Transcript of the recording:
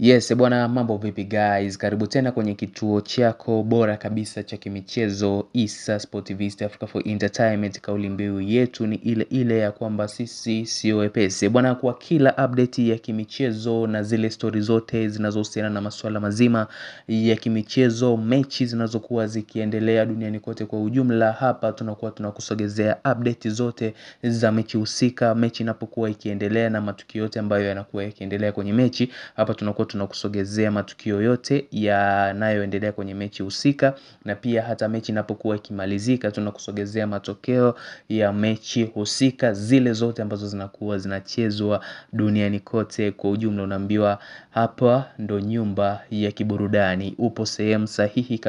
Yes, bwana mambo vipi guys, karibu tena kwenye kituo chako bora kabisa cha kimichezo Issa Sportivist Africa for Entertainment. Kauli mbiu yetu ni ile ile ya kwamba sisi sio wepesi bwana, kwa kila update ya kimichezo na zile stori zote zinazohusiana na masuala mazima ya kimichezo, mechi zinazokuwa zikiendelea duniani kote kwa ujumla, hapa tunakuwa tunakusogezea update zote za mechi husika, mechi inapokuwa ikiendelea na matukio yote ambayo yanakuwa yakiendelea kwenye mechi, hapa tunakuwa tunakusogezea matukio yote yanayoendelea kwenye mechi husika, na pia hata mechi inapokuwa ikimalizika tunakusogezea matokeo ya mechi husika, zile zote ambazo zinakuwa zinachezwa duniani kote kwa ujumla. Unaambiwa hapa ndo nyumba ya kiburudani, upo sehemu sahihi.